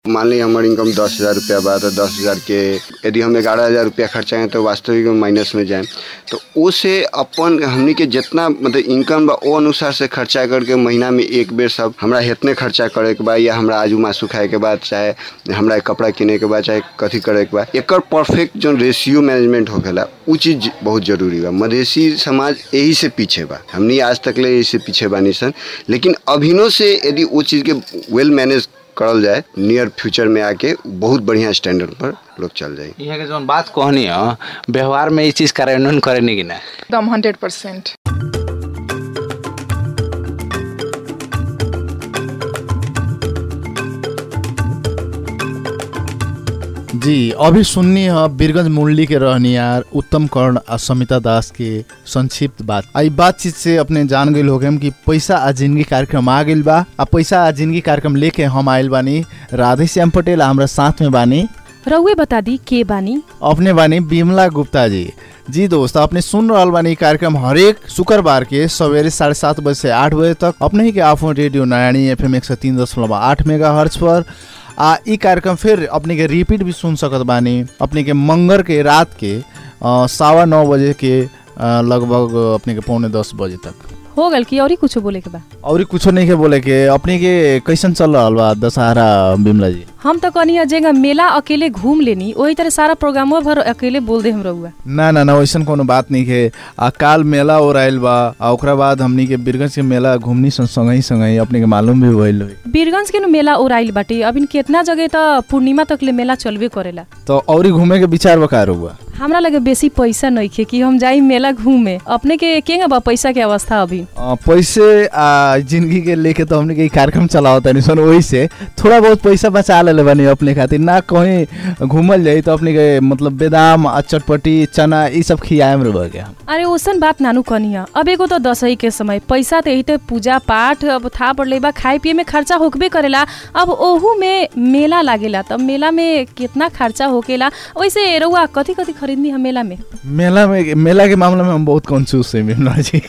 मान ली हमार इनकम दस हज़ार रुपया बा तो दस हज़ार के यदि हम ग्यारह हज़ार रुपया खर्चाएं तो वास्तविक में माइनस में जाए तो ओसे अपन हमनी के जितना मतलब इनकम बा ओ अनुसार से खर्चा करके महीना में एक बेर सब हमरा हेतने खर्चा करे के बा या हमरा आजू मासू खाए के बाद चाहे हमरा कपड़ा किने के बाद चाहे कथी करे के बा एकर परफेक्ट जो रेशियो मैनेजमेंट होखेला उ चीज बहुत जरूरी बा मधेसी समाज यही से पीछे बा हमनी आज तक ले यही से पीछे बानी सन लेकिन अभिनो से यदि वो चीज़ के वेल मैनेज करल जाए नियर फ्यूचर में आके बहुत बढ़िया स्टैंडर्ड पर लोग चल जाए यहाँ के जौन बात कहनी है व्यवहार में ये चीज कार्यान्वयन करेनी कि ना एकदम हंड्रेड परसेंट जी अभी सुननी है बीरगंज मुरली के रहनियार उत्तम कर्ण आ समिता दास के संक्षिप्त बात आई बातचीत से अपने जान गए हो कि पैसा आ जिंदगी कार्यक्रम आ गइल बा आ पैसा आ जिंदगी कार्यक्रम लेके हम आइल बानी राधे श्याम पटेल हमरा साथ में बानी रउए बता दी के बानी अपने बानी बिमला गुप्ता जी जी दोस्त अपने सुन रहल बानी कार्यक्रम हरेक शुक्रबार के सवेरे साढ़े सात बजे से आठ बजे तक अपने ही के आफो रेडियो नयानी एफ एम एक सौ तीन दशमलव आठ मेगा हर्च पर आ ई कार्यक्रम फिर अपने के रिपीट भी सुन सकत बानी अपने के मंगर के रात के अ, सवा नौ बजे के अ, लगभग अपने के पौने दस बजे तक हो गल कि और कुछ बोले के बा और कुछो नहीं के बोले के अपने के कैसन चल रहल बा दशहरा बिमला जी हम तो कहनी जेगा मेला अकेले घूम लेनी वही तरह सारा प्रोग्रामो भर अकेले बोल दे हम रउआ ना ना ना वैसन कोनो बात नहीं है आ काल मेला और आयल बा आ ओकरा बाद हमनी के बीरगंज के मेला घूमनी सन संगही संगही अपने के मालूम भी भइल होई बीरगंज के नु मेला ओराइल बाटे अब इन केतना जगह त पूर्णिमा तक ले मेला चलबे करेला तो औरी घूमे के विचार बकार हुआ हमरा लगे बेसी पैसा नइखे कि हम जाई मेला घूमे अपने के केंगा बा पैसा के अवस्था अभी अ, पैसे आ जिंदगी के लेके तो हमने के ई कार्यक्रम चलाओ तनी सन वही से थोड़ा बहुत पैसा बचा लेले बानी अपने खातिर ना कहीं घूमल जाई तो अपने के मतलब बेदाम आ चटपटी चना ई सब खियाएम रह गया अरे ओसन बात नानू कनिया अब एगो तो दसई के समय पैसा त यही त पूजा पाठ अब था पड़ले बा खाए पिए में खर्चा होकबे करेला अब ओहू में मेला लागेला तब मेला में कितना खर्चा होकेला वैसे रउआ कथी कथी खरीदनी हम मेला में मेला में मेला के मामला में हम बहुत कंफ्यूज है मिमला जी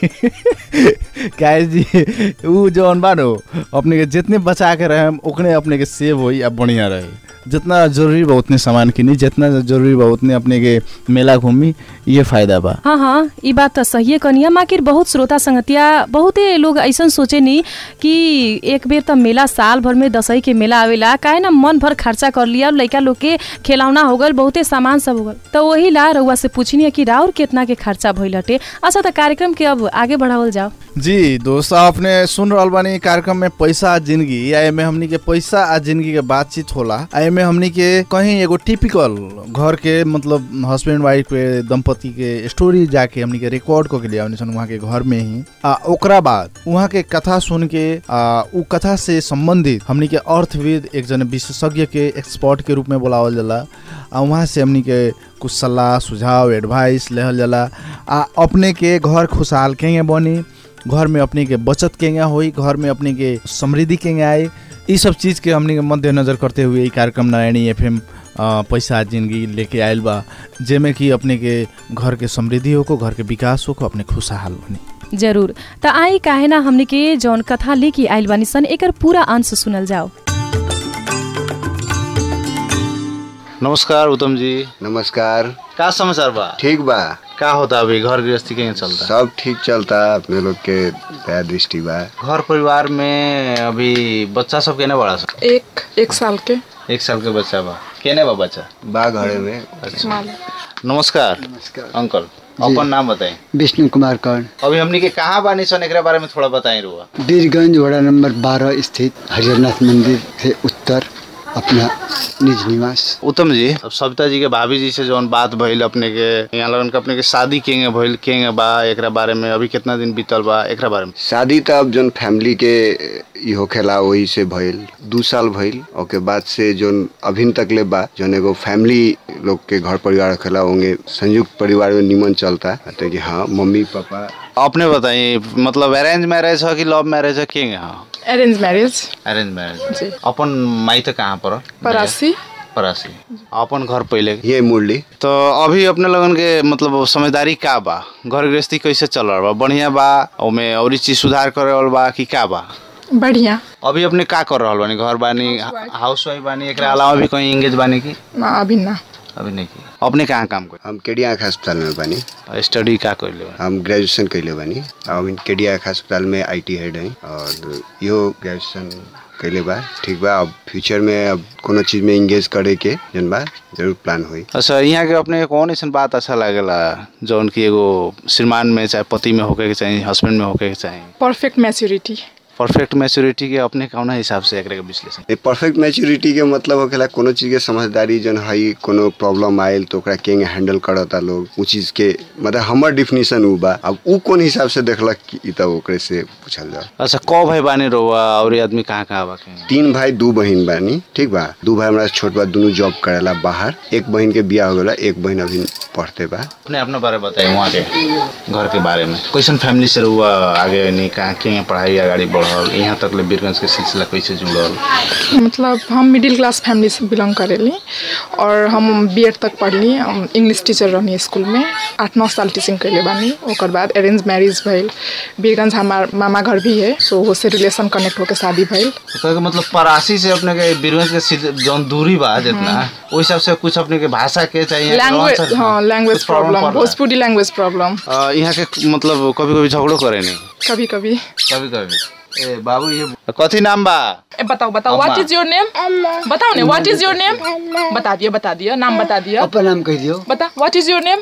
काहे जी ऊ जौन बानो अपने के जितने बचा के रहे उतने अपने के सेव होई आ बढ़िया रहे जितना जरूरी बा उतने सामान किनी जितना जरूरी बा उतने अपने के मेला घूमी ये फायदा बा हाँ हाँ ई बात त सही कनिया माकिर बहुत श्रोता संगतिया बहुते लोग ऐसन सोचे नी कि एक बेर त मेला साल भर में दसई के मेला आवेला काहे ना मन भर खर्चा कर लिया और लइका लोग के खिलौना हो गल बहुते सामान सब हो गल तो वही ला रउआ से पूछनी कि राउर कितना के खर्चा भइल हटे अच्छा त कार्यक्रम के अब आगे बढ़ावल जाओ जी दोस्त आपने सुन रहल बानी कार्यक्रम में पैसा आ जिंदगी या एमे हमनी के पैसा आ जिंदगी के बातचीत होला आ एमे हमनी के कहीं एगो टिपिकल घर के मतलब हस्बैंड वाइफ के दंपति के स्टोरी जाके हमनी के रिकॉर्ड को के लिए हमनी सन वहाँ के घर में ही आ ओकरा बाद वहाँ के कथा सुन के आ उ कथा से संबंधित हमनी के अर्थविद एक जन विशेषज्ञ के एक्सपर्ट के रूप में बुलावल जाला आ वहाँ से हमनी के कुछ सलाह सुझाव एडवाइस लेहल जाला आ अपने के घर खुशहाल केंगे बनी घर में अपने के बचत केंगे होई घर में अपने के समृद्धि केंगे आए ई सब चीज़ के हमने के मद्देनजर करते हुए ई कार्यक्रम नारायणी एफ एम पैसा जिंदगी लेके आयल बा जेमे कि अपने के घर के समृद्धि होको घर के विकास होको अपने खुशहाल बनी जरूर त आई काहे ना हमने के जौन कथा लेके आइल बानी सन एकर पूरा अंश सुनल जाओ नमस्कार उत्तम जी नमस्कार का समाचार बा ठीक बा का होता अभी घर गृहस्थी के चलता सब ठीक चलता अपने लोग के दया दृष्टि बा घर परिवार में अभी बच्चा सब केने बड़ा सा एक एक साल के एक साल के बच्चा बा केने बा बच्चा बा घरे में माल नमस्कार अंकल अपन नाम बताएं विष्णु कुमार कर्ण अभी हमनी के कहाँ बानी सन एकरा बारे में थोड़ा बताएं रुआ वीरगंज वड़ा नंबर 12 स्थित हरिहरनाथ मंदिर से उत्तर अपना निज निवास उत्तम जी अब सविता जी के भाभी जी से जौन बात भइल अपने के यहाँ लगन के अपने के शादी केंगे भइल केंगे बा एकरा बारे में अभी कितना दिन बीतल बा एकरा बारे में शादी त अब जोन फैमिली के ई होखेला वही से भइल दू साल भइल ओके बाद से जोन अभिन तक ले बा जोन एगो फैमिली लोग के घर परिवार होखेला होंगे संयुक्त परिवार में निमन चलता तो कि हाँ मम्मी पापा अपने बताइए मतलब अरेंज मैरिज है कि लव मैरिज है केंगे हाँ अरेंज मैरिज अरेंज मैरिज जी अपन माई तो कहाँ पर परासी परासी अपन घर पहले ये मुरली तो अभी अपने लगन के मतलब समझदारी का बा घर गृहस्थी कैसे चल रहा बा बढ़िया बा ओमे और चीज सुधार करे वाला बा कि का बा बढ़िया अभी अपने का कर रहल बानी घर बानी हाउस वाइफ बानी एकरा अलावा भी कहीं एंगेज बानी की ना अभी ना अभी नहीं की अपने कहाँ काम कर हम केडिया आँख अस्पताल में बानी स्टडी का कर ले हम ग्रेजुएशन कैले बानी हम केडिया आँख अस्पताल में आईटी हेड हैं और यो ग्रेजुएशन कैले बा ठीक बा अब फ्यूचर में अब कोनो चीज में इंगेज करे के जन बा जरूर प्लान होई अच्छा यहाँ के अपने कौन ऐसा बात अच्छा लागेला जौन की एगो श्रीमान में चाहे पति में होके के चाहिए हस्बैंड में होके के चाहिए परफेक्ट मैच्योरिटी परफेक्ट मैच्योरिटी के अपने कौना हिसाब से एकरा के विश्लेषण ए परफेक्ट मैच्योरिटी के मतलब होखेला कोनो चीज के समझदारी जन हई कोनो प्रॉब्लम आयल तो ओकरा केंगे हैंडल करता लोग उ चीज के मतलब हमर डिफिनीशन उ बा अब उ कोन हिसाब से देखलक कि ई त ओकरे से पूछल जाओ अच्छा कौ भाई बानी रहुआ और ये आदमी कहाँ कहाँ बा के तीन भाई दू बहन बानी ठीक बा दू भाई हमरा से छोट बा दोनों जॉब करेला बाहर एक बहन के बियाह हो गला एक बहन अभी पढ़ते बा अपने अपने बारे में बताइए वहाँ के घर के बारे में कैसन फैमिली से रहुआ आगे नहीं कहाँ के पढ़ाई अगाडि बढ़ल यहाँ तक ले वीरगंज के सिलसिला कैसे जुड़ल मतलब हम मिडिल क्लास फैमिली से बिलोंग करेली और हम बी तक पढ़ली हम इंग्लिश टीचर रहनी स्कूल में आठ नौ साल टीचिंग कैले बानी ओकर बाद अरेंज मैरिज भइल बीरगंज हमार मामा घर भी है सो उससे रिलेशन कनेक्ट होकर शादी भइल तो कहे के मतलब परासी से अपने के वीरगंज के सिल- जौन दूरी बा जितना ओहि हिसाब से कुछ अपने के भाषा के चाहिए लैंग्वेज हाँ language problem Bhojpuri language problem यहाँ के मतलब कभी कभी झगड़ो करे नहीं कभी कभी कभी कभी ए बाबू ये कथी नाम बा ए, बताओ बताओ अम्मा। व्हाट इज योर नेम बताओ ने व्हाट इज योर नेम बता दिया बता दिया नाम बता दिया अपन नाम कह दियो बता व्हाट इज योर नेम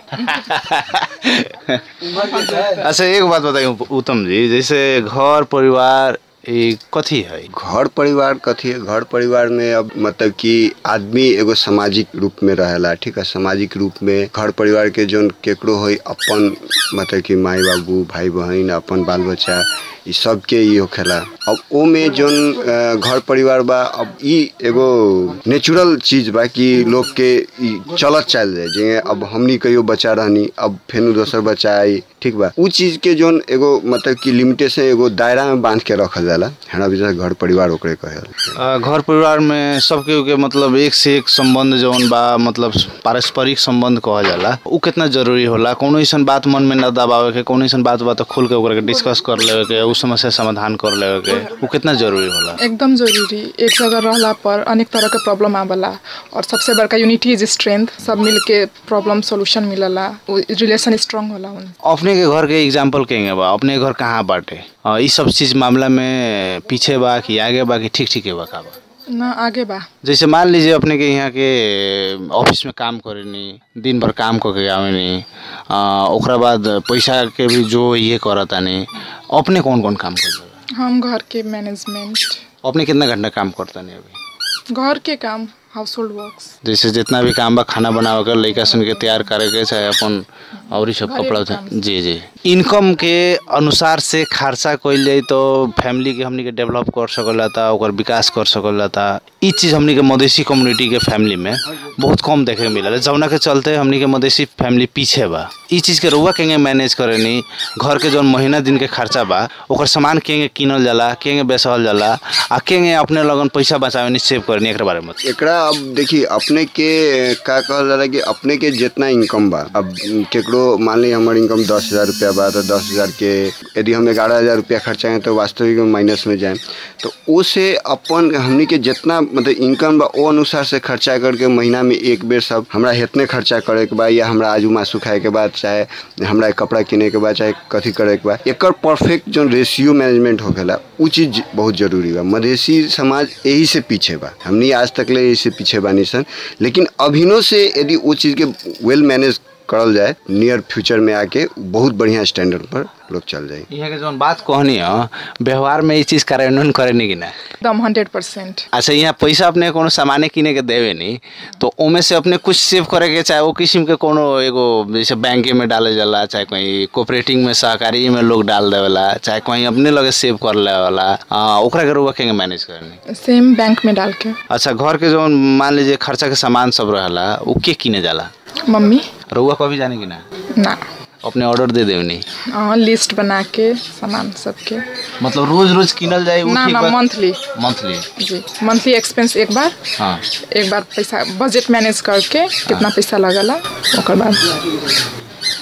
अच्छा एक बात बताइए उत्तम जी जैसे घर परिवार ये कथी है घर परिवार कथी है घर परिवार में अब मतलब कि आदमी एगो सामाजिक रूप में रहेला ठीक है सामाजिक रूप में घर परिवार के जोन केकरो होई अपन मतलब कि माई बाबू भाई बहन अपन बाल बच्चा ई सब के ई होखेला अब ओ में जोन अ, घर परिवार बा अब ई एगो नेचुरल चीज बा कि लोग के ई चलत चल जाए जे अब हमनी कहियो बच्चा रहनी अब फेनु दोसर बच्चा आई ठीक बा उ चीज के जोन एगो मतलब कि लिमिटेशन एगो दायरा में बांध के रखल जाला हमरा विचार घर परिवार ओकरे कहेला अ, घर परिवार में सबके के मतलब एक से एक संबंध जौन बा मतलब पारस्परिक संबंध कहल जाला उ कितना जरूरी होला कोनो ऐसन बात मन में न दबावे के कोनो ऐसन बात बा तो खुल के ओकरा के डिस्कस कर लेवे के उ समस्या समाधान कर लेवे के उ कितना जरूरी होला एकदम जरूरी एक जगह रहला पर अनेक तरह के प्रॉब्लम आवेला और सबसे बड़का यूनिटी इज स्ट्रेंथ सब मिल के प्रॉब्लम सॉल्यूशन मिलला रिलेशन स्ट्रांग होला उन अपने के घर के एग्जाम्पल कहेंगे बा अपने के घर कहाँ बाटे अ, ई सब चीज मामला में पीछे बा कि आगे बा कि ठीक ठीक बा का बा ना आगे बा जैसे मान लीजिए अपने के यहाँ के ऑफिस में काम करेनी दिन भर काम करके आवेनी अ, ओकरा बाद पैसा के भी जो ये करतानी अपने कौन कौन काम करते हम घर के मैनेजमेंट अपने कितना घंटा काम करतानी अभी घर के काम हाउस होल्ड वर्क्स जैसे जितना भी काम बा खाना बनावे के लड़का सन के तैयार करे के चाहे अपन और ही सब घरेलू कपड़ा काम उठा- जी जी इनकम के अनुसार से खर्चा कइल जाई तो फैमिली के हमनी के डेवलप कर सकल था ओकर विकास कर सकल था ई चीज हमनी के मधेसी कम्युनिटी के फैमिली में बहुत कम देखे के मिलल जौना के चलते हमनी के मधेसी फैमिली पीछे बा ई चीज के रुआ केंगे मैनेज करेनी घर के जौन महीना दिन के खर्चा बा ओकर सामान केंगे किनल जाला केंगे बेचल जाला आ केंगे अपने लगन पैसा बचावेनी सेव करनी एकरा बारे में बताइए। एकरा अब देखी अपने के का कहल जाला कि अपने के जितना इनकम बा अब केकरो मान ली हमर इनकम दस हजार रुपया बा तो दस हजार के यदि हम ग्यारह हजार रुपया खर्चाएं तो वास्तविक में माइनस में जाए तो ओसे अपन हमनी के जितना मतलब इनकम बा ओ अनुसार से खर्चा करके महीना में एक बेर सब हमरा हेतने खर्चा करे के बा या हमरा आजू मासू खाए के बाद चाहे हमरा कपड़ा किने के बाद चाहे कथी करे के बा एकर परफेक्ट जो रेशियो मैनेजमेंट होखेला उ चीज बहुत जरूरी बा मधेसी समाज यही से पीछे बा हमनी आज तक ले यही से पीछे बानी सन लेकिन अभिनो से यदि वो चीज़ के वेल मैनेज करल जाए नियर फ्यूचर में आके बहुत बढ़िया स्टैंडर्ड पर लोग चल जाए यहाँ के जौन बात कहनी है व्यवहार में ये चीज कार्यान्वयन करेनी कि ना एकदम हंड्रेड परसेंट अच्छा यहाँ पैसा अपने कोनो सामाने किने के देवे नहीं तो ओमे से अपने कुछ सेव करे के चाहे वो किस्म के कोनो एगो जैसे बैंके में डाले जाला चाहे कहीं कोऑपरेटिंग में सहकारी में लोग डाल देवेला चाहे कहीं अपने लगे सेव कर लेवेला आ, ओकरा के रुआ केंगे मैनेज करनी सेम बैंक में डाल के अच्छा घर के जौन मान लीजिए खर्चा के सामान सब रहेला वो के किने जाला मम्मी रुआ कभी जाने कि ना ना अपने ऑर्डर दे देवनी हाँ लिस्ट बना के सामान सबके मतलब रोज रोज किनल जाए ना ना मंथली मंथली जी मंथली एक्सपेंस एक बार हाँ एक बार पैसा बजट मैनेज करके कितना पैसा लगला ओकर बाद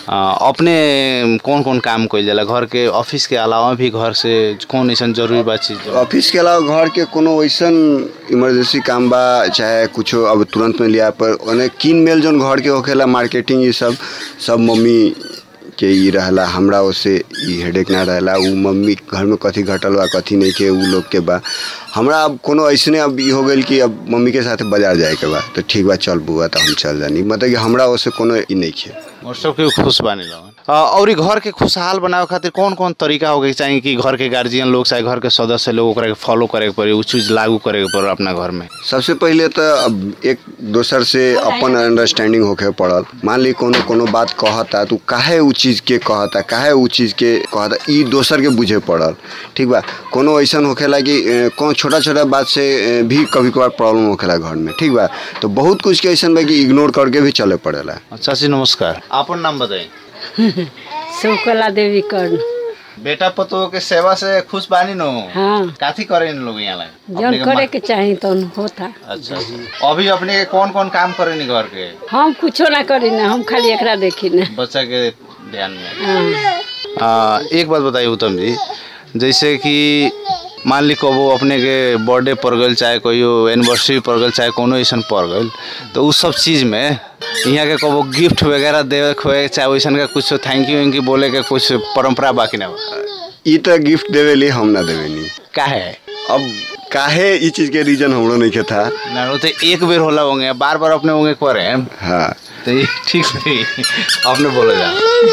अ, अपने कौन कौन काम कइल जाला घर के ऑफिस के अलावा भी घर से कौन ऐसा जरूरी बा चीज जो- ऑफिस के अलावा घर के कोनो वैसन इमरजेंसी काम बा चाहे कुछो अब तुरंत में लिया पर ओने किन मेल जोन घर के होखेला मार्केटिंग ये सब सब मम्मी के ई रहला हमरा ओसे ई हेडेक ना रहला उ मम्मी घर में कथी घटल बा कथी नहीं के उ लोग के बा हमरा अब कोनो ऐसने अब ई हो गइल कि अब मम्मी के साथ बाजार जाए के बा तो ठीक बा चल बुआ तो हम चल जानी मतलब कि हमरा ओसे कोनो ई नहीं खे और सबके खुश बानी लोगन अ, और ई घर के खुशहाल बनावे खातिर कौन कौन तरीका होके चाहिए कि घर के गार्जियन लोग चाहे घर के सदस्य लोग ओकरा के फॉलो करे के पड़ी उ चीज लागू करे के पड़ी अपना घर में सबसे पहिले तो अब एक दोसर से अपन अंडरस्टैंडिंग होके पड़ल मान ली कोनो कोनो बात कहता तो काहे उ चीज के कहता काहे उ चीज के कहता ई दोसर के बुझे पड़ल ठीक बा कोनो ऐसन होखेला कि अ, कौन छोटा छोटा बात से अ, भी कभी कभार प्रॉब्लम होखेला घर में ठीक बा तो बहुत कुछ के ऐसन बा कि इग्नोर करके भी चले पड़ेला अच्छा जी नमस्कार अपन नाम बताई शिवकला देवी कर्ण बेटा पतो के सेवा से खुश बानी नो हाँ काथी करे इन लोग यहाँ ला जौन करे के चाही तौन होता अच्छा अभी अपने के कौन कौन काम करे नी घर के हम कुछो ना करी ना हम खाली एकरा देखी ना बच्चा के ध्यान में हाँ आ, एक बात बताइए उत्तम जी जैसे कि मान ली कबो अपने के बर्थडे पड़ गल चाहे कोई एनिवर्सरी पड़ गल चाहे कोनो ऐसा पड़ गल तो उस सब चीज़ में यहाँ के कबो गिफ्ट वगैरह देवे खोए चाहे वैसन का कुछ थैंक यू वैंक यू बोले के कुछ परंपरा बाकी ना बा? ई तो गिफ्ट देवे ली हम ना देवे नी काहे अब काहे ई चीज के रीजन हमरो नहीं के था ना वो तो एक बेर होला होंगे बार बार अपने होंगे करे हाँ तो ये ठीक नहीं अपने बोले जा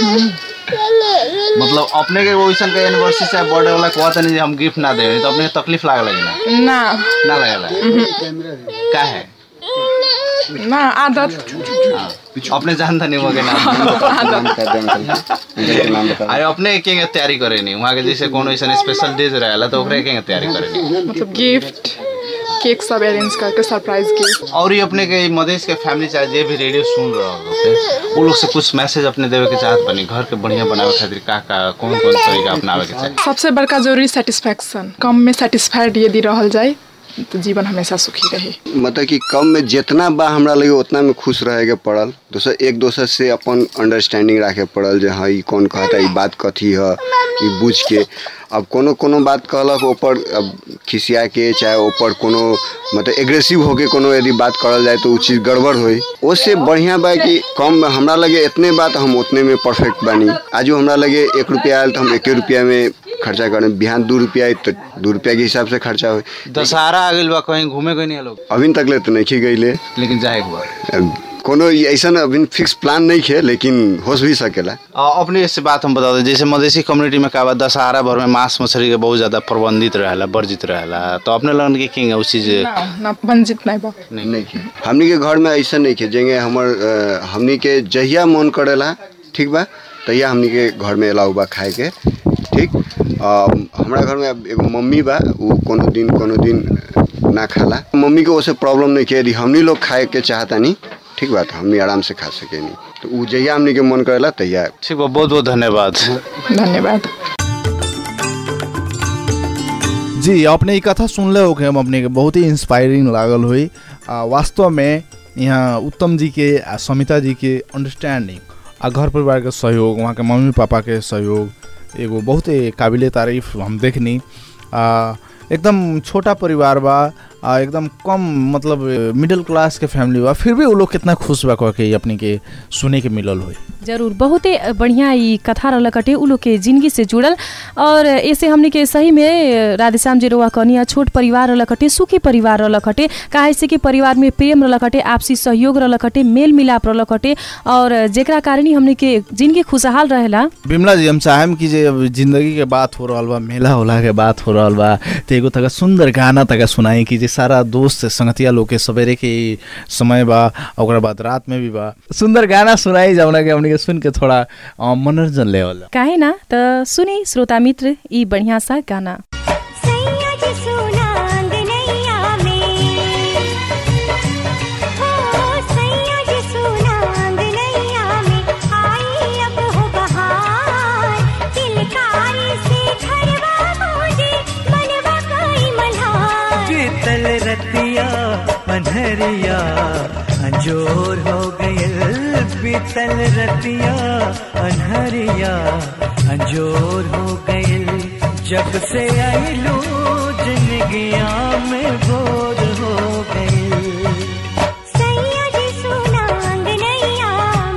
मतलब अपने के वैसन के एनिवर्सरी चाहे बर्थडे वाला कहते नहीं जे हम गिफ्ट ना देवे तो अपने के तकलीफ लागे लगी ना ना ना लगेला काहे ना आदत हाँ, अपने जानता नहीं वगे ना अरे अपने के तैयारी करे नहीं वहाँ के जैसे कोनो ऐसा स्पेशल डेज रहेला तो ओकरे के तैयारी करे नहीं मतलब गिफ्ट केक सब अरेंज करके सरप्राइज गिफ्ट और ये अपने के मधेश के फैमिली चाहे जे भी रेडियो सुन रहा होते वो लोग से कुछ मैसेज अपने देवे के चाहत बनी घर के बढ़िया बनावे खातिर का का कौन कौन तरीका अपनावे के चाहिए सबसे बड़का जरूरी सेटिस्फैक्शन कम में सेटिस्फाइड यदि रहल जाए तो जीवन हमेशा सुखी रही मतलब कि कम में जितना बा हमरा लगे उतना में खुश रहे के पड़ल दोसर एक दोसर से अपन अंडरस्टैंडिंग रखे पड़ल जे हाँ ई कौन कहता ई बात कथी है ई बुझ के अब कोनो कोनो बात कहलक ऊपर अब खिसिया के चाहे ऊपर कोनो मतलब एग्रेसिव होके कोनो यदि बात करल जाए तो उ चीज़ गड़बड़ होई उससे बढ़िया बा कि कम हमरा लगे इतने बात हम उतने में परफेक्ट बानी आजो हमरा लगे एक रुपया आयल तो हम एके रुपया में खर्चा करें बिहान दू रुपया आई तो दू रुपया के हिसाब से खर्चा हो दशहरा आ गइल बा कहीं घूमे गई नहीं लोग अभी तक ले तो नहीं गईले लेकिन जाए एक बार कोनो ऐसा अभी फिक्स प्लान नहीं है लेकिन हो भी सकेला आ, अपने इससे बात हम बता दें जैसे मधेसी कम्युनिटी में का बा दशहरा भर में मांस मछली के बहुत ज्यादा प्रबंधित रहेला वर्जित रहेला तो अपने लगन के किंग उस चीज ना ना वंचित नहीं बा नहीं नहीं है हमनी के घर में ऐसा नहीं है जेंगे हमर अ, हमनी के जहिया मन करेला ठीक बा तहिया हमनी के घर में अलाउ बा खाए के ठीक अ, हमरा घर में अब एगो मम्मी बा उ कोनो दिन कोनो दिन ना खाला मम्मी के ओसे प्रॉब्लम नहीं है यदि हमनी लोग खाए के चाहता नहीं ठीक बा तो हमनी आराम से खा सके नहीं तो उ जहिया हमनी के मन करेला तहिया ठीक बा बहुत बहुत धन्यवाद धन्यवाद जी अपने ये कथा सुनले हो हम अपने के बहुत ही इंस्पायरिंग लागल हुई आ, वास्तव में यहाँ उत्तम जी के आ समिता जी के अंडरस्टैंडिंग आ घर परिवार के सहयोग वहाँ के मम्मी पापा के सहयोग एगो बहुत ही काबिल तारीफ हम देखनी आ, एकदम छोटा परिवार बा आ, एकदम कम मतलब मिडिल क्लास के फैमिली बा फिर भी वो लोग कितना खुश बा कह के अपने के सुने के मिलल हुई जरूर बहुते बढ़िया ई कथा रहल कटे उ लोग के जिंदगी से जुड़ल और ऐसे हमने के सही में राधेश्याम जी रोआ कनिया छोट परिवार रहल कटे सुखी परिवार रहल कटे काहे से कि परिवार में प्रेम रहल कटे आपसी सहयोग रहल कटे मेल मिलाप रहल कटे और जेकरा कारण ही हमने के जिंदगी खुशहाल रहेला बिमला जी हम चाहेम कि जे अब जिंदगी के बात हो रहल बा मेला होला के बात हो रहल बा तो एगो तका सुंदर गाना तका सुनाई कि जे सारा दोस्त संगतिया लोग के सवेरे के ई समय बा ओकरा बाद रात में भी बा सुंदर गाना सुनाई जौना के हमनी के सुन के थोड़ा अ, मनोरंजन लेवल काहे ना त सुनी श्रोता मित्र ई बढ़िया सा गाना सैया जी सुनांग नैया में हो सैया जी सुनांग नैया में आई अब हो बहार तिलकारी से घरवा मोजे मनवा कोई मल्हार बीतल रतिया पन्हरिया अंजोर हो गयल बीतल रतिया अनहरिया अंजोर हो गइल जब से आइलू जिंदगिया में भोर हो गइल सैया जी सुना अंगनैया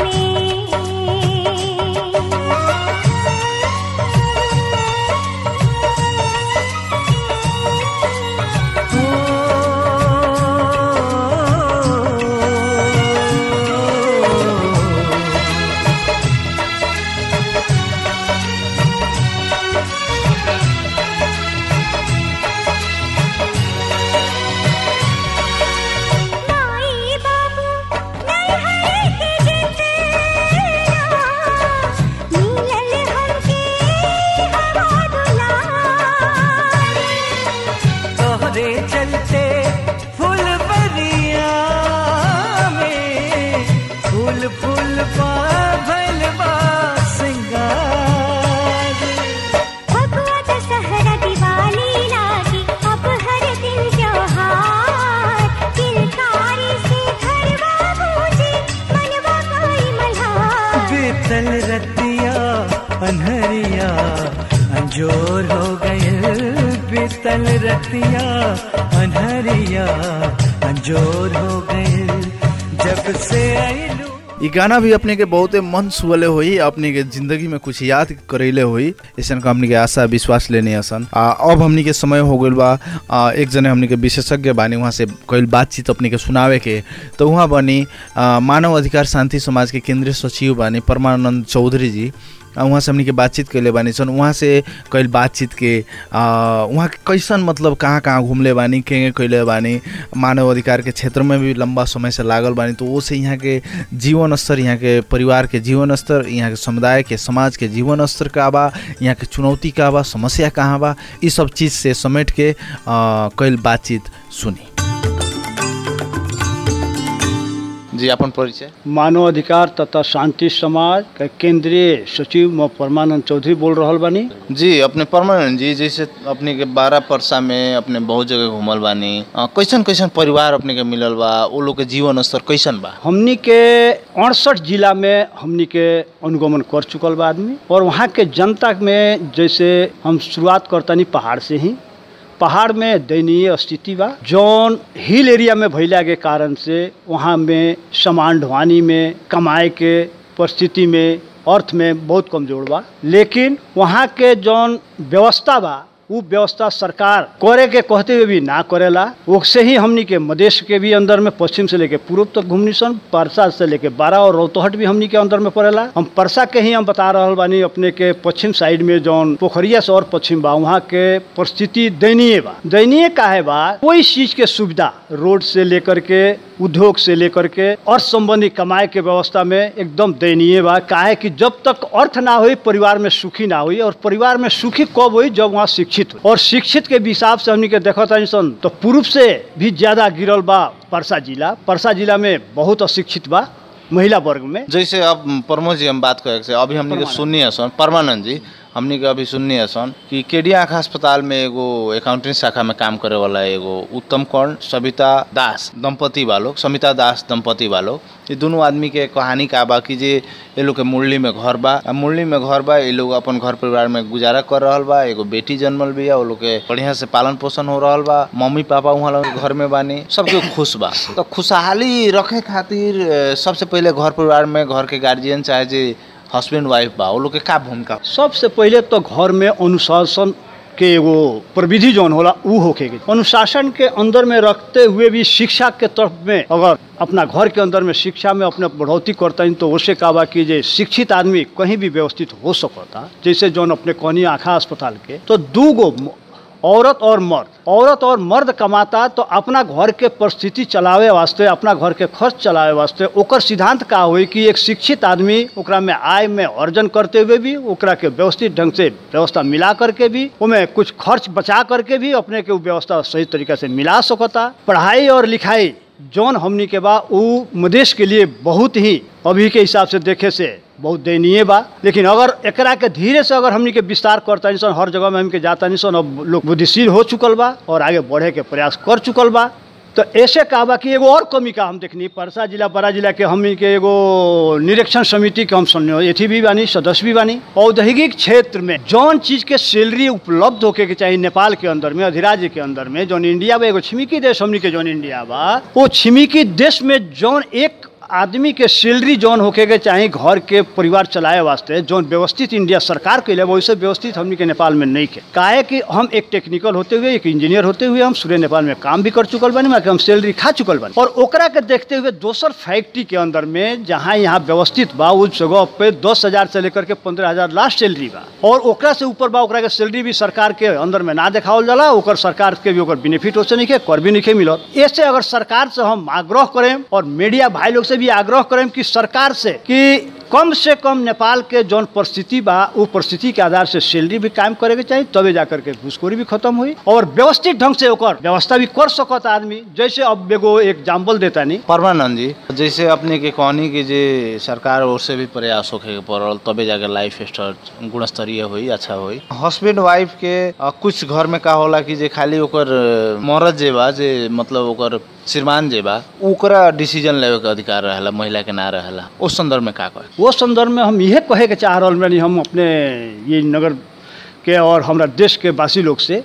माई बाबू नैहर के जितना मिलल हमके हवा दुलार तोहरे चलते फूल बरिया में फूल फूल पा भइल बा सिंगार भगवा दशहरा दिवाली लागी अब हर दिन त्योहार किलकारी से घरवा बूझे मनवा कोई मल्हार बीतल रतिया अनहरिया अंजोर हो गइल बीतल रतिया अनहरिया अंजोर हो गइल जब से आइलू ई गाना भी अपने के बहुते मन छुअले होई अपने के जिंदगी में कुछ याद करैले होई ऐसन का हमनी के आशा विश्वास लेने असन आ, अब हमनी के समय हो गइल बा आ, एक जने हमनी के विशेषज्ञ बानी वहाँ से कईल बातचीत अपने के सुनावे के तो वहाँ बनी आ, मानव अधिकार शांति समाज के केंद्रीय सचिव बानी परमानंद चौधरी जी आ, उहाँ से हमनी के बातचीत कैले बानी सन उहाँ से कईल बातचीत के आ, उहाँ के कैसन मतलब कहाँ कहाँ घूमले बानी के कैले बानी मानव अधिकार के क्षेत्र में भी लंबा समय से लागल बानी तो वो से यहाँ के जीवन स्तर यहाँ के परिवार के जीवन स्तर यहाँ के समुदाय के समाज के जीवन स्तर का बा यहाँ के चुनौती का बा समस्या कहाँ बा ई सब चीज़ से समेट के आ, कईल बातचीत सुनी जी अपन परिचय मानव अधिकार तथा शांति समाज के केंद्रीय सचिव म परमानंद चौधरी बोल रहल बानी जी अपने परमानंद जी जैसे अपने के बारह परसा में अपने बहुत जगह घूमल बानी अ, कैसन कैसन परिवार अपने के मिलल बा वो लोग के जीवन स्तर कैसन बा हमनी के अड़सठ जिला में हमनी के अनुगमन कर चुकल बा आदमी और वहाँ के जनता में जैसे हम शुरुआत करतानी पहाड़ से ही पहाड़ में दयनीय स्थिति बा जौन हिल एरिया में भइला के कारण से वहाँ में सामान ढुआनी में कमाए के परिस्थिति में अर्थ में बहुत कमजोर बा लेकिन वहाँ के जौन व्यवस्था बा उ व्यवस्था सरकार करे के कहते हुए भी ना करेला उससे ही हमनी के मधेश के भी अंदर में पश्चिम से लेके पूर्व तक घूमनी सन परसा से लेके बारह और रौतहट भी हमनी के अंदर में पड़ेला हम परसा के ही हम बता रहल बानी अपने के पश्चिम साइड में जौन पोखरिया से और पश्चिम बा वहाँ के परिस्थिति दयनीय बा दयनीय काहे बा कोई चीज के सुविधा रोड से लेकर के उद्योग से लेकर के अर्थ संबंधी कमाए के व्यवस्था में एकदम दयनीय बा काहे कि जब तक अर्थ ना हुई परिवार में सुखी ना हुई और परिवार में सुखी कब हुई जब वहाँ शिक्षित हो और शिक्षित के हिसाब से हमनी के देखा तानी सन तो पूर्व से भी ज्यादा गिरल बा परसा जिला परसा जिला में बहुत अशिक्षित बा महिला वर्ग में जैसे अब प्रमोद जी हम बात करे से अभी हमने के सुननी सन परमानंद जी हमनी के अभी सुननी सन कि केडी आँखा अस्पताल में एगो अकाउंटिंग शाखा में काम करे वाला एगो उत्तम कर्ण सविता दास दंपति वालों समिता दास दंपति वालों ये दोनों आदमी के कहानी का बा कि जे ये लोग के मुरली में घर बा आ मुरली में घर बा ये लोग अपन घर परिवार में गुजारा कर रहल बा एगो बेटी जन्मल बिया वो लोग के बढ़िया से पालन पोषण हो रहल बा मम्मी पापा वहाँ लोग के घर में बानी सबके खुश बा तो खुशहाली रखे खातिर अ, सबसे पहले घर परिवार में घर के गार्जियन चाहे जे हस्बैंड वाइफ बा वो लोग के का भूमिका सबसे पहिले तो घर में अनुशासन के एगो प्रविधि जौन होला उ होके के अनुशासन के अंदर में रखते हुए भी शिक्षा के तरफ में अगर अपना घर के अंदर में शिक्षा में अपने बढ़ोतरी करता है तो उससे कहा बा कि जे शिक्षित आदमी कहीं भी व्यवस्थित हो सकता जैसे जौन अपने कहनी आँखा अस्पताल के तो दू गो म- औरत और मर्द औरत और मर्द कमाता तो अपना घर के परिस्थिति चलावे वास्ते अपना घर के खर्च चलावे वास्ते ओकर सिद्धांत का होई कि एक शिक्षित आदमी ओकरा में आय में अर्जन करते हुए भी ओकरा के व्यवस्थित ढंग से व्यवस्था मिला करके भी ओमे कुछ खर्च बचा करके भी अपने के उ व्यवस्था सही तरीका से मिला सकता पढ़ाई और लिखाई जौन हमनी के बा उ मदेश के लिए बहुत ही अभी के हिसाब से देखे से बहुत दयनीय बा लेकिन अगर एकरा के धीरे से अगर हमनी के विस्तार करता हर जगह में हमके जाता नहीं सन अब लोग बुद्धिशील हो चुकल बा और आगे बढ़े के प्रयास कर चुकल बा तो ऐसे कहा बा कि एगो और कमी का हम देखनी परसा जिला बड़ा जिला के हमनी के एगो निरीक्षण समिति के हम सुनने एथी भी बानी सदस्य भी बानी औद्योगिक क्षेत्र में जौन चीज के सैलरी उपलब्ध होके के चाहिए नेपाल के अंदर में अधिराज्य के अंदर में जौन इंडिया बा एगो छिमिकी देश हमनी के जौन इंडिया बा वो छिमिकी देश में जौन एक आदमी के सैलरी जौन होके के चाहे घर के परिवार चलाए वास्ते जौन व्यवस्थित इंडिया सरकार के लिए वैसे व्यवस्थित हमनी के नेपाल में नहीं के काहे कि हम एक टेक्निकल होते हुए एक इंजीनियर होते हुए हम सूर्य नेपाल में काम भी कर चुकल बानी वहाँ के हम सैलरी खा चुकल बानी और ओकरा के देखते हुए दोसर फैक्ट्री के अंदर में जहाँ यहाँ व्यवस्थित बा उस जगह पे दस हजार से लेकर के पंद्रह हजार लास्ट सैलरी बा और ओकरा से ऊपर बा ओकरा के सैलरी भी सरकार के अंदर में ना देखावल जाला ओकर सरकार के भी ओकर बेनिफिट हो से नहीं के कर भी नहीं के मिलत ऐसे अगर सरकार से हम आग्रह करें और मीडिया भाई लोग से भी आग्रह करें कि सरकार से कि कम से कम नेपाल के जौन परिस्थिति बा वो परिस्थिति के आधार से सैलरी भी कायम करे के चाहिए तबे जाकर के घूसखोरी भी खत्म हुई और व्यवस्थित ढंग से ओकर व्यवस्था भी कर सकत आदमी जैसे अब एगो एग्जाम्पल देता नहीं परमानंद जी जैसे अपने के कहनी कि जे सरकार ओर से भी प्रयास होखे के पड़ल तबे जाके लाइफ स्टाइल गुणस्तरीय हुई अच्छा हुई हस्बैंड वाइफ के अ, कुछ घर में का होला कि जे खाली ओकर अ, मरद जे बा जे मतलब ओकर श्रीमान जे बा ओकरा डिसीजन लेवे के अधिकार रहेला महिला के ना रहेला उस संदर्भ में का कहे वो संदर्भ में हम यह कहे के चाह रहा बानी हम अपने ये नगर के और हमरा देश के वासी लोग से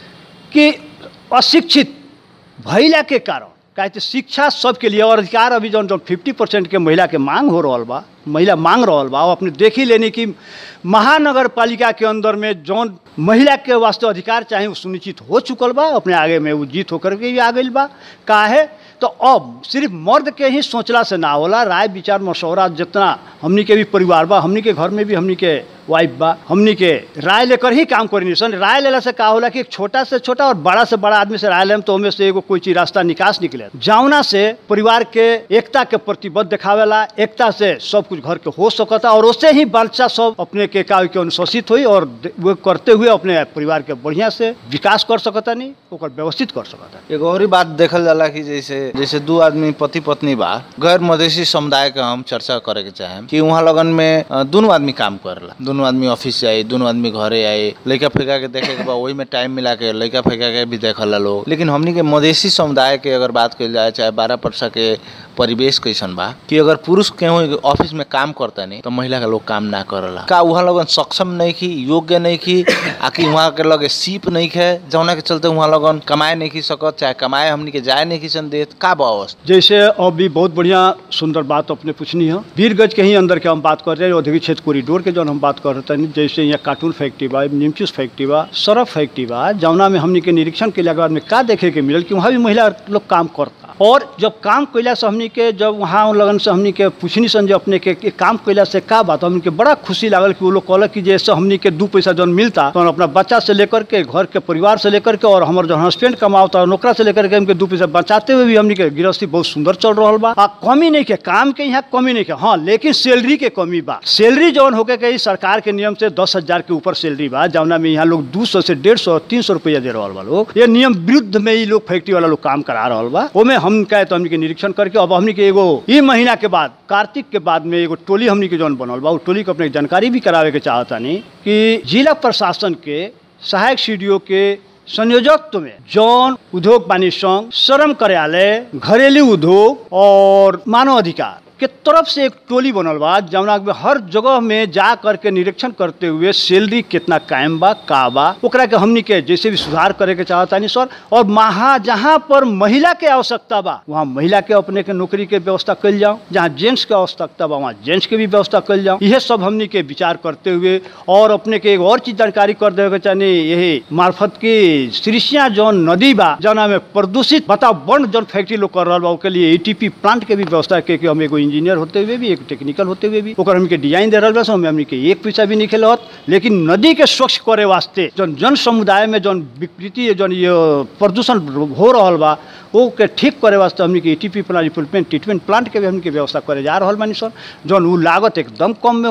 कि अशिक्षित भैला के कारण काहे कि शिक्षा सबके लिए और अधिकार अभी जौन जौन फिफ्टी परसेंट के महिला के मांग हो रहल बा महिला मांग रहल बा वो अपने देख ही लेनी कि महानगर पालिका के अंदर में जौन महिला के वास्ते अधिकार चाहे वो सुनिश्चित हो चुकल बा अपने आगे में वो जीत होकर के भी आ गई बा काहे तो अब सिर्फ मर्द के ही सोचला से ना होला राय विचार मशवरा जितना हमनी के भी परिवार बा हमनी के घर में भी हमनी के वाइफ बा हमनी के राय लेकर ही काम करी सन राय लेला से का होला कि एक छोटा से छोटा और बड़ा से बड़ा आदमी से राय लेम तो ओमे से एगो कोई चीज रास्ता निकास निकले जावना से परिवार के एकता के प्रतिबद्ध दिखावेला एकता से सब कुछ घर के हो सकता और उससे ही बच्चा सब अपने के का के अनुशासित हुई और दे- वो करते हुए अपने परिवार के बढ़िया से विकास कर सकता नहीं ओकर व्यवस्थित कर सकता एगो और ही बात देखल जाला कि जैसे जैसे दू आदमी पति पत्नी बा गैर मधेसी समुदाय के हम चर्चा करे के चाहे कि वहाँ लगन में अ, दुनू आदमी काम करेला दुनू आदमी ऑफिस जाए दुनू आदमी घरे आए लड़का फेंका के देखे के बा वही में टाइम मिला के लड़का फेंका के भी देखला लोग लेकिन हमनी के मधेसी समुदाय के अगर बात कइल जाए चाहे बारह परसा के परिवेश कैसन बा कि अगर पुरुष केहू ऑफिस में काम करता नहीं तो महिला के लोग काम ना करला का वहाँ लोगन सक्षम नहीं की योग्य नहीं की आकि वहाँ के लगे सीप नहीं खे जौना के चलते वहाँ लोगन कमाए नहीं की सकत चाहे कमाए हमनी के जाए नहीं की सन देत का बा अवस्था जैसे अभी बहुत बढ़िया सुंदर बात अपने पूछनी है वीरगंज के ही अंदर के हम बात कर रहे हैं औद्योगिक क्षेत्र कॉरिडोर के जौन हम बात कर रहे हैं जैसे यहाँ कार्टून फैक्ट्री बा निमचूस फैक्ट्री बा सरफ फैक्ट्री बा जौना में हमनी के निरीक्षण के बाद में का देखे के मिलल कि वहाँ भी महिला लोग काम करता और जब काम कैला से हमनी के जब वहाँ लगन से हमनी के पूछनी सन जो अपने के, के काम कैला से का बात हमनी के बड़ा खुशी लागल कि वो लोग कहलक कि जैसे हमनी के दू पैसा जौन मिलता तो अपना बच्चा से लेकर के घर के परिवार से लेकर के और हमारे जो हस्बैंड कमावता नौकरा से लेकर के हमके दू पैसा बचाते हुए भी हमनी के गृहस्थी बहुत सुंदर चल रहा बा आ कमी नहीं के काम के यहाँ कमी नहीं के हाँ लेकिन सैलरी के कमी बा सैलरी जौन होके के ई सरकार के नियम से दस हजार के ऊपर सैलरी बा जौना में यहाँ लोग दू सौ से डेढ़ सौ तीन सौ रुपया दे रहा बा लोग ये नियम विरुद्ध में ई लोग फैक्ट्री वाला लोग काम करा रहा बा ओमे हम कहे तो हमनी के निरीक्षण करके अब हमनी के एगो ई महीना के बाद कार्तिक के बाद में एगो टोली हमनी के जौन बनल बा उ टोली के अपने जानकारी भी करावे के चाहता नहीं कि जिला प्रशासन के सहायक सीडीओ के संयोजकत्व में जौन उद्योग वाणिज्य संघ श्रम कार्यालय घरेलू उद्योग और मानव अधिकार के तरफ से एक टोली बनल बा जौना में हर जगह में जा करके निरीक्षण करते हुए सैलरी कितना कायम बा का बा ओकरा के हमनी के जैसे भी सुधार करे के चाहतानी सर और महा जहाँ पर महिला के आवश्यकता बा वहाँ महिला के अपने के नौकरी के व्यवस्था कल जाओ जहाँ जेंट्स के आवश्यकता बा वहाँ जेंट्स के भी व्यवस्था कल जाओ यह सब हमनी के विचार करते हुए और अपने के एक और चीज जानकारी कर देवे के चाहनी यही मार्फत की सृष्या जौन नदी बा जौना में प्रदूषित वातावरण जौन फैक्ट्री लोग कर रहा बा ओके लिए एटीपी प्लांट के भी व्यवस्था के के हम एगो इंजीनियर होते हुए भी एक टेक्निकल होते हुए भी ओकर हमके डिजाइन दे रहा बा हमें हमनी के एक पैसा भी नहीं खेलत लेकिन नदी के स्वच्छ करे वास्ते जौन जन समुदाय में जौन विकृति जौन ये प्रदूषण हो रहा बा वो के ठीक करे वास्ते हमनी के ATP plant replacement treatment plant के भी हमनी के व्यवस्था करे जा रहा बानी सर जौन उ लागत एकदम कम में होई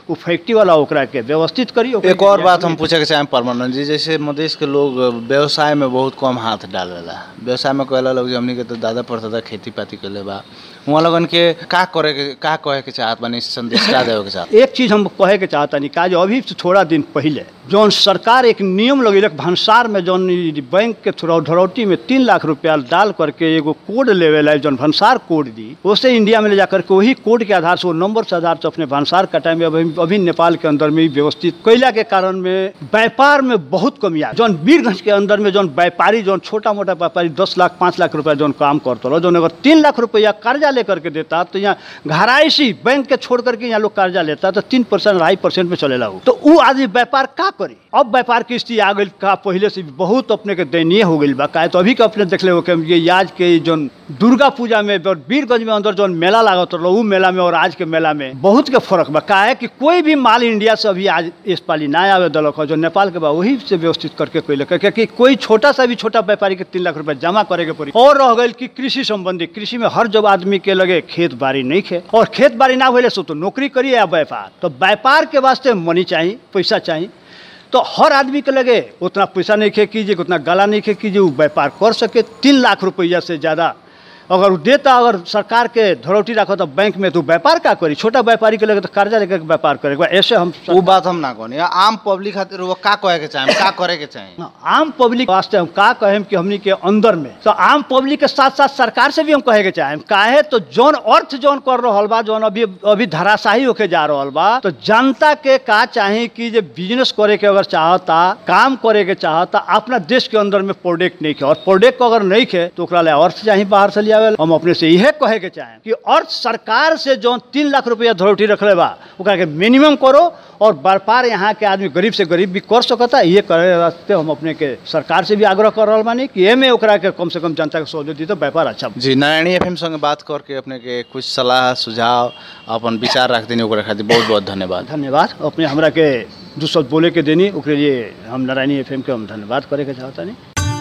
वो फैक्ट्री वाला ओकरा के व्यवस्थित करी ओकरा एक के और बात जाके- हम पूछे के चाहें परमानंद जी जैसे मधेश के लोग व्यवसाय में बहुत कम हाथ डालेला व्यवसाय में कहला लोग जे हमनी के तो दादा परदादा खेती पाती कैले बा वहाँ लगन के का करे के का कहे के चाहत बानी संदेश का देवे के चाहत एक चीज हम कहे के चाहता नहीं काज अभी से थोड़ा दिन पहले जौन सरकार एक नियम लगेलक भंसार में जौन ई बैंक के थोड़ा धरौटी में तीन लाख रुपया डाल करके एगो कोड लेवे ला जौन भंसार कोड दी उसे इंडिया में ले जाकर के वही कोड के आधार से वो नंबर से आधार से अपने भंसार कटाए में अभी अभी नेपाल के अंदर में ही व्यवस्थित कैला के कारण में व्यापार में बहुत कमी आ जौन वीरगंज के अंदर में जौन व्यापारी जौन छोटा मोटा व्यापारी दस लाख पाँच लाख रुपया जौन काम करता रहो जौन अगर तीन लाख रुपया कर्जा लेकर के देता तो यहाँ घराइशी बैंक के छोड़ करके यहाँ लोग कर्जा लेता तो तीन परसेंट अढ़ाई परसेंट में चलेला वो तो वो आदमी व्यापार का करी अब व्यापार की स्थिति आ गई का पहले से भी बहुत अपने के दयनीय हो गई बा काहे तो अभी के अपने देख ले हो कि ये आज के जौन दुर्गा पूजा में और वीरगंज में अंदर जौन मेला लागत रहो उ मेला में और आज के मेला में बहुत के फर्क बा काहे कि कोई भी माल इंडिया से अभी आज इस पाली ना आवे दलक जो नेपाल के बा वही से व्यवस्थित करके कोई क्योंकि कोई छोटा सा भी छोटा व्यापारी के तीन लाख रुपया जमा करे के पड़ी और रह गई कि कृषि संबंधी कृषि में हर जब आदमी के लगे खेत बाड़ी नहीं खे और खेत बाड़ी ना होले सो तो नौकरी करिए या व्यापार तो व्यापार के वास्ते मनी चाहिए पैसा चाहिए तो हर आदमी के लगे उतना पैसा नहीं खे कीजिए उतना गला नहीं खे कीजिए वो व्यापार कर सके तीन लाख रुपया से ज़्यादा अगर वो देता अगर सरकार के धरौटी रखो तो बैंक में तो व्यापार का करी छोटा व्यापारी के लगे तो कर्जा लेकर के व्यापार करेगा ऐसे हम वो बात हम ना कहनी आम पब्लिक खातिर वो का कहे के चाहें का करे के चाहें आम पब्लिक वास्ते हम का कहें कि हमनी के अंदर में तो आम पब्लिक के साथ साथ सरकार से भी हम कहे के चाहें काहे तो जौन अर्थ जौन कर रहल बा जौन अभी अभी धराशाही होके जा रहल बा तो जनता के का चाहे कि जे बिजनेस करे के अगर चाहता काम करे के चाहता अपना देश के अंदर में प्रोडक्ट नहीं खे और प्रोडक्ट अगर नहीं खे तो ओकरा ले अर्थ चाहिए बाहर से लिया हम अपने से यह कहे के चाहें कि अर्थ सरकार से जौन तीन लाख रुपया धरौटी रखले बा ओकरा के मिनिमम करो और व्यापार यहाँ के आदमी गरीब से गरीब भी कर सकता ये करे वास्ते हम अपने के सरकार से भी आग्रह कर रहा बानी कि एमे ओकरा के कम से कम जनता के सहयोग दी तो व्यापार अच्छा जी नारायणी एफएम संगे बात करके अपने के कुछ सलाह सुझाव अपन विचार रख देनी ओकरा खातिर बहुत बहुत धन्यवाद धन्यवाद अपने हमरा के दू शब्द बोले के देनी ओकरे लिए हम नारायणी एफ के हम धन्यवाद करे के चाहता नहीं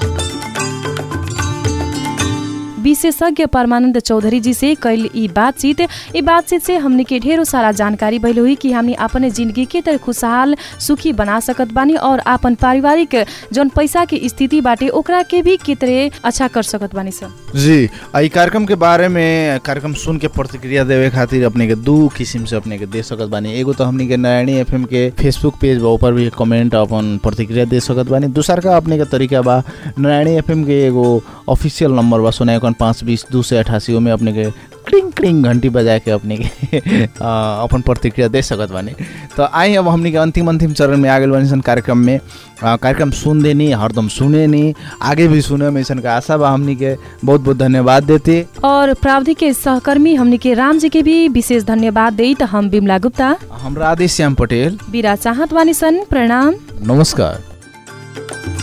विशेषज्ञ परमानंद चौधरी जी से कैल ई बातचीत ई बातचीत से हमने के ढेरों सारा जानकारी भइल हुई कि हमने अपने जिंदगी के तरह खुशहाल सुखी बना सकत बानी और अपन पारिवारिक जौन पैसा की स्थिति बाटे ओकरा के भी के तरह अच्छा कर सकत बानी सब जी आ ई कार्यक्रम के बारे में कार्यक्रम सुन के प्रतिक्रिया देवे खातिर अपने के दू किस्म से अपने के दे सकत बानी एगो तो हमनी के नारायणी एफएम के फेसबुक पेज बा ऊपर भी कमेंट अपन प्रतिक्रिया दे सकत बानी दूसर का अपने के तरीका बा नारायणी एफएम के एगो ऑफिशियल नंबर बा सोना इक्यावन पाँच बीस दू सौ अठासी में अपने के क्रिंग क्रिंग घंटी बजा के अपने के अ, अपन प्रतिक्रिया दे सकत बानी तो आई अब हमनी के अंतिम अंतिम चरण में आगे बानी सन कार्यक्रम में अ, कार्यक्रम सुन देनी हरदम सुने नी आगे भी सुने में ऐसन का आशा बा हमनी के बहुत बहुत धन्यवाद देते और प्रावधि के सहकर्मी हमने के राम जी के भी विशेष धन्यवाद दे त हम बिमला गुप्ता हम राधे श्याम पटेल बिरा चाहत बानी सन प्रणाम नमस्कार